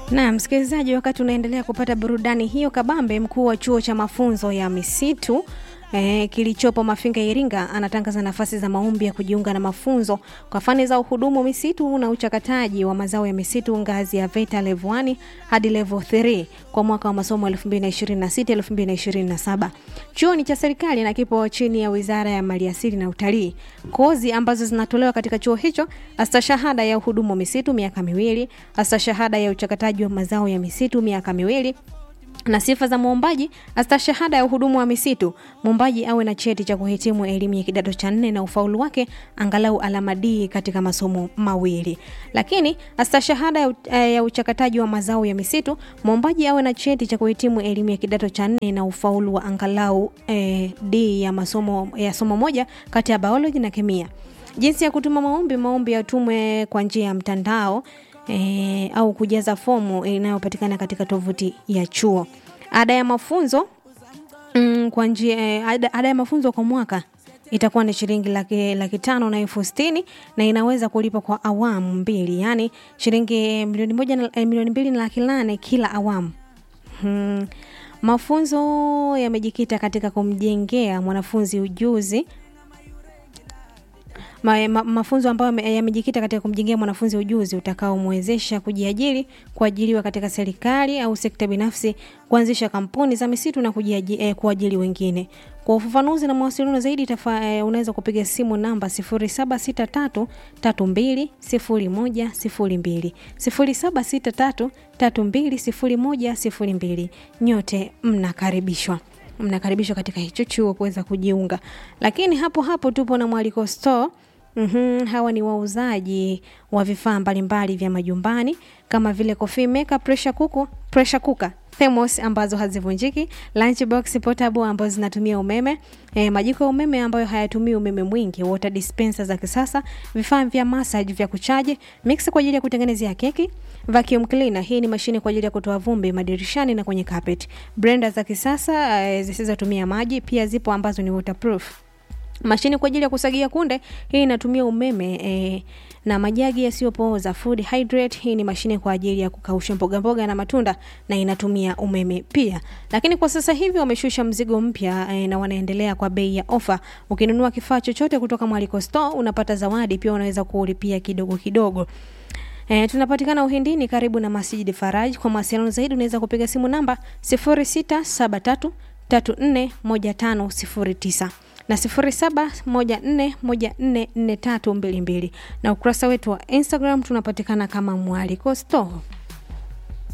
Na msikilizaji, wakati unaendelea kupata burudani hiyo kabambe, mkuu wa chuo cha mafunzo ya misitu E, kilichopo Mafinga Iringa anatangaza nafasi za maombi ya kujiunga na mafunzo kwa fani za uhudumu misitu na uchakataji wa mazao ya misitu ngazi ya VETA level 1 hadi level 3 kwa mwaka wa masomo 2026 2027. Chuo ni cha serikali na kipo chini ya Wizara ya Maliasili na Utalii. Kozi ambazo zinatolewa katika chuo hicho: astashahada ya uhudumu misitu miaka miwili, astashahada ya uchakataji wa mazao ya misitu miaka miwili na sifa za mwombaji: astashahada ya uhudumu wa misitu, mwombaji awe na cheti cha kuhitimu elimu ya kidato cha nne na ufaulu wake angalau alama D katika masomo mawili. Lakini astashahada ya, ya uchakataji wa mazao ya misitu, mwombaji awe na cheti cha kuhitimu elimu ya kidato cha nne na ufaulu wa angalau eh, D ya masomo ya somo moja kati ya biology na kemia. Jinsi ya kutuma maombi: maombi yatumwe kwa njia ya mtandao E, au kujaza fomu inayopatikana katika tovuti ya chuo. Ada ya mafunzo mm, kwa njia e, ada, ada ya mafunzo kwa mwaka itakuwa ni shilingi laki, laki tano na elfu sitini na inaweza kulipa kwa awamu mbili, yani shilingi milioni moja na, e, milioni mbili na laki nane kila awamu. Hmm. Mafunzo yamejikita katika kumjengea mwanafunzi ujuzi Ma, ma, mafunzo ambayo yamejikita katika kumjengea mwanafunzi ujuzi utakaomwezesha kujiajiri, kuajiriwa katika serikali au sekta binafsi, kuanzisha kampuni za misitu na kujiajiri, eh, kuajiri wengine. Kwa ufafanuzi na mawasiliano zaidi tafa, eh, unaweza kupiga simu namba 0763320102 0763320102. Nyote mnakaribishwa mnakaribishwa katika hicho chuo kuweza kujiunga, lakini hapo hapo tupo na Mwaliko Store. Mm-hmm, hawa ni wauzaji wa vifaa mbalimbali vya majumbani kama vile coffee maker, pressure cooker, pressure cooker, thermos ambazo hazivunjiki, lunchbox portable ambazo zinatumia umeme, eh, majiko ya umeme ambayo hayatumii umeme mwingi, water dispenser za kisasa, vifaa vya massage vya kuchaji, mixer kwa ajili ya kutengenezea keki, vacuum cleaner, hii ni mashine kwa ajili ya kutoa vumbi madirishani na kwenye carpet, blender za kisasa eh, zisizotumia maji, pia zipo ambazo ni waterproof mashine kwa ajili ya kusagia kunde, hii inatumia umeme e, na majagi yasiyopooza food hydrate, hii ni mashine kwa ajili ya kukausha mboga mboga na matunda na inatumia umeme pia. Lakini kwa sasa hivi wameshusha mzigo mpya e, na wanaendelea kwa bei ya ofa. Ukinunua kifaa chochote kutoka Mwaliko Store unapata zawadi pia, unaweza kulipia kidogo kidogo. E, tunapatikana Uhindini karibu na Masjid Faraj. Kwa mawasiliano zaidi unaweza kupiga simu namba 0673 341509 na 0714144322 na ukurasa wetu wa Instagram tunapatikana kama Mwaliko Store.